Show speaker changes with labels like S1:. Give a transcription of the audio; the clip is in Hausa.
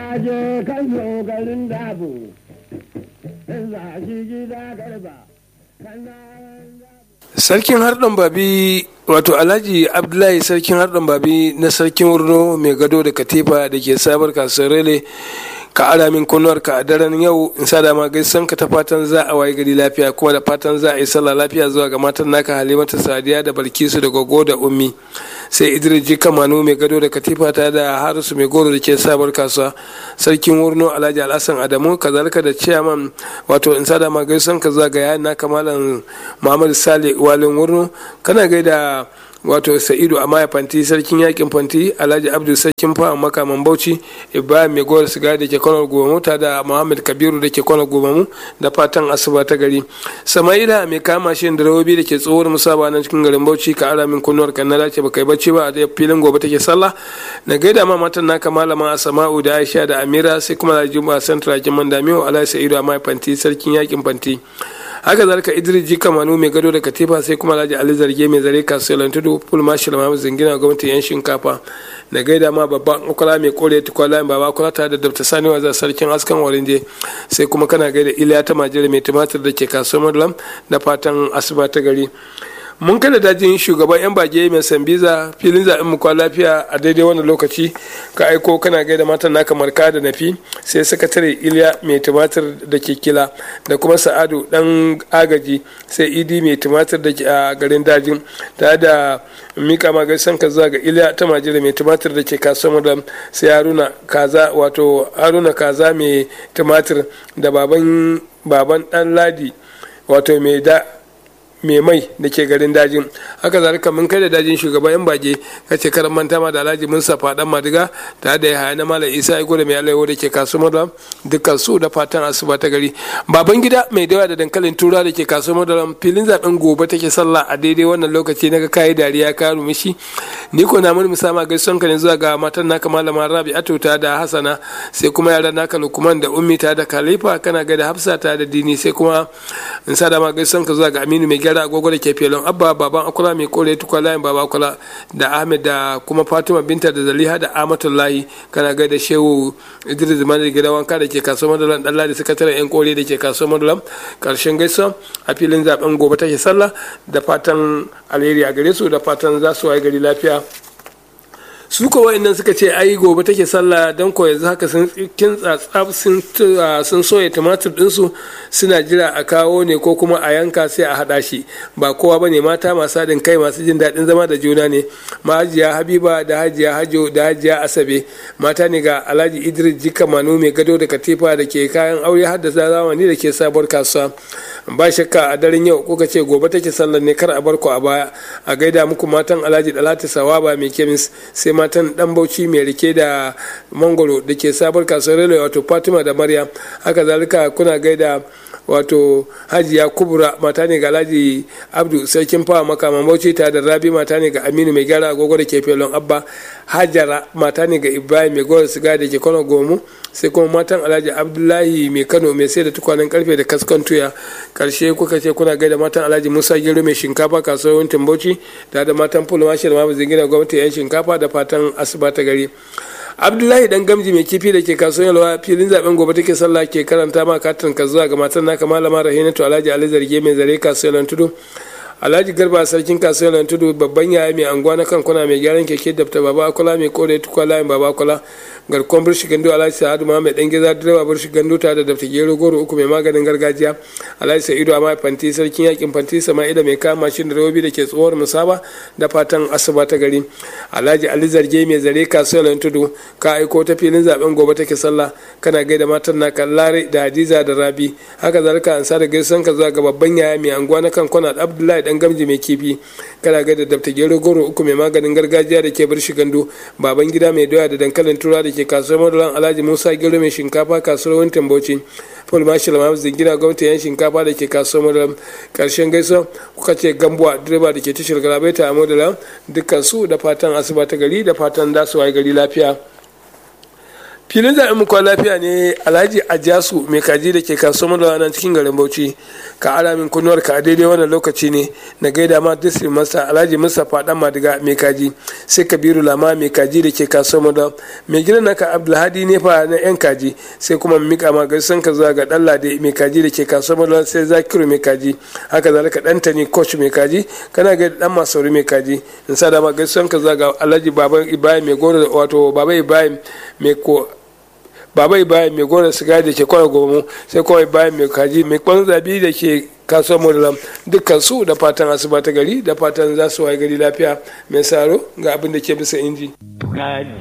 S1: je kan zo garin dabo in za shi gida garba kana
S2: sarkin harɗan babi wato alhaji abdullahi sarkin harɗan babi na sarkin wurno mai gado da katifa da ke sabar kasuwar rele ka ara min kunnuwar ka a daren yau in sa dama gaisan ka ta fatan za a waye gari lafiya kuma da fatan za a yi sallah lafiya zuwa ga matan naka halimata sadiya da balkisu da gogo da ummi sai idris jika manu mai gado da katifa ta da harisu mai goro da ke sabar kasuwa sarkin wurno alhaji alhassan adamu kazalika da ciyaman wato in sa dama gaisan ka zuwa ga yayan naka malam muhammadu sale walin wurno kana gaida wato sa'idu a maya fanti sarkin yakin fanti alhaji abdul sarkin fa makaman bauchi ibrahim mai gowar siga da ke kwanar gobamu ta da muhammad kabiru da ke kwanar gobamu da fatan asuba ta gari sama'ila mai kama shi da rawobi da ke tsohuwar musaba nan cikin garin bauchi ka ara min kunnuwar kan na dace baka yi bacci ba a filin gobe take sallah na gaida ma matan naka malama asama'u da aisha da amira sai kuma da juma'a santra kiman damiyo alhaji sa'idu a maya fanti sarkin yakin fanti haka zalika idris jika manu mai gado da katifa sai kuma alhaji ali zarge mai zare kasuwar tudu full marshal mahamud zingina gwamnatin yan shinkafa na gaida ma babban akwala mai kore tukwala baba akwala tare da dabta sani wazar sarkin askan warinje sai kuma kana gaida iliya ta majira mai tumatir da ke kasuwar madulam da fatan asuba ta gari mun kada dajin shugaban yan bage mai sambiza filin zaɓen mu kwa lafiya a daidai wannan lokaci ka aiko kana gaida matan naka marka da nafi sai sakatare iliya mai tumatir da ke kila da kuma sa'adu dan agaji sai idi mai tumatir da ke a garin dajin tare da mika ma gaisan ka zuwa ga iliya ta majira mai tumatir da ke kasuwar madam sai haruna kaza wato haruna kaza mai tumatir da baban baban dan ladi wato mai da mai mai da ke garin dajin haka zalika mun kai da dajin shugaban yan bage kace karan manta ma da alhaji mun safa dan madiga tare da yahaya na malam isa ya gode mai alaiwo da ke kasuwar madam dukkan su da fatan asuba ta gari baban gida mai dawa da dankalin tura da ke kasuwar madam filin zaben gobe take sallah a daidai wannan lokaci naga kayi dariya ka rumishi ni ko na mun musama gaisuwan ka ne zuwa ga matan naka malama rabi'atu ta da hasana sai kuma yaran naka lukman da ummi ta da khalifa kana ga da hafsa ta da dini sai kuma in sa da ma gaisuwan ka zuwa ga aminu mai gyara agogo da ke felon abba baban akula mai kore tukwa layin baba akula da ahmed da kuma fatima binta da zaliha da amatullahi kana gaida shehu idris zumani da gidan wanka da ke kasuwar madalam dan ladi sakataren yan kore da ke kasuwar madalam karshen gaisuwa a filin zaben gobe take sallah da fatan alheri a gare su da fatan za su waye gari lafiya su ko wa'annan suka ce ai gobe take sallah don ko yanzu haka sun kin tsatsaf sun soya tumatir ɗinsu suna jira a kawo ne ko kuma a yanka sai a haɗa shi ba kowa ba ne mata masu haɗin kai masu jin daɗin zama da juna ne mahajiya habiba da hajiya hajo da hajiya asabe mata ne ga alhaji idris jika manu mai gado da katifa da ke kayan aure har da zamani da ke sabuwar kasuwa ba shakka a daren yau kuka ce gobe take sallar ne kar a bar ku a baya a gaida muku matan alhaji dalati sawaba mai kemis sai matan dan bauchi mai rike da mangoro da ke sabuwar kasuwar relo wato fatima da maryam haka zalika kuna gaida wato hajiya kubura mata ne ga alhaji abdu sarkin fawa makaman bauchi ta da rabi mata ne ga aminu mai gyara agogo da ke felon abba hajara mata ne ga ibrahim mai gowar siga da ke kano gomu sai kuma matan alhaji abdullahi mai kano mai sai da tukwanen karfe da kaskan tuya karshe kuka ce kuna gaida matan alhaji musa gero mai shinkafa kasuwar wuntin bauchi da da matan fulma shi da mamu zingina gwamnati yan shinkafa da fatan asuba ta gari abdullahi dan gamji mai kifi da ke kasuwar yalwa filin zaben gobe take sallah ke karanta ma katin ka zuwa ga matan naka malama rahinatu alhaji ali zarge mai zare kasuwar tudu alhaji garba sarkin kasuwar tudu babban yaya mai anguwa na kan kuna mai gyaran keke dabta baba akula mai kore tukwa layin baba akula garkon burshi gando alhaji sa'adu ma mai dan giza direba burshi gando ta da dabta gero goro uku mai maganin gargajiya alhaji sa'idu amma fanti sarkin yakin fanti sama'ila mai kama mashin da robobi da ke tsohuwar musaba da fatan asuba ta gari alhaji ali zarge mai zare kasuwar tudu ka aiko ta filin zaben gobe take sallah kana gaida matan na kallare da hadiza da rabi haka zalika an sa da gaisan ka zuwa ga babban yaya mai anguwa na kan kwana abdullahi dan gamji mai kifi kana gaida dabta gero goro uku mai maganin gargajiya da ke burshi gando baban gida mai doya da dankalin tura da ke kasuwar madalan alhaji musa gero mai shinkafa kasuwar wantan bauchi paul marshal mahamud zingina gwamnati yan shinkafa da ke kasuwar madalan karshen gaisuwa kuka ce gambuwa direba da ke tashar galabaita a madalan dukkan su da fatan asuba ta gari da fatan da su waye gari lafiya filin zaɓen mu kwa lafiya ne alhaji ajasu mai kaji da ke kasuwar da nan cikin garin bauchi ka ara min kunnuwar ka a daidai wannan lokaci ne na gaida ma district master alhaji mustapha dan madiga mai kaji sai kabiru lama mai kaji da ke kasuwar da mai gidan naka abdulhadi ne fa na yan kaji sai kuma mika ma gaisan ka zuwa ga dan lade mai kaji da ke kasuwar da sai zakiru mai kaji haka zalika dan tani coach mai kaji kana ga dan masauri mai kaji in sa da ma gaisan ka zuwa ga alhaji baban ibrahim mai goro wato baba ibrahim mai ko baba ibrahim mai gona sigari da ke kwana gomu sai kawai bayan mai kaji mai kwan zabi da ke kasuwar modalam dukkan su da fatan asuba ta gari da fatan za su waye gari lafiya mai saro ga abin da ke bisa inji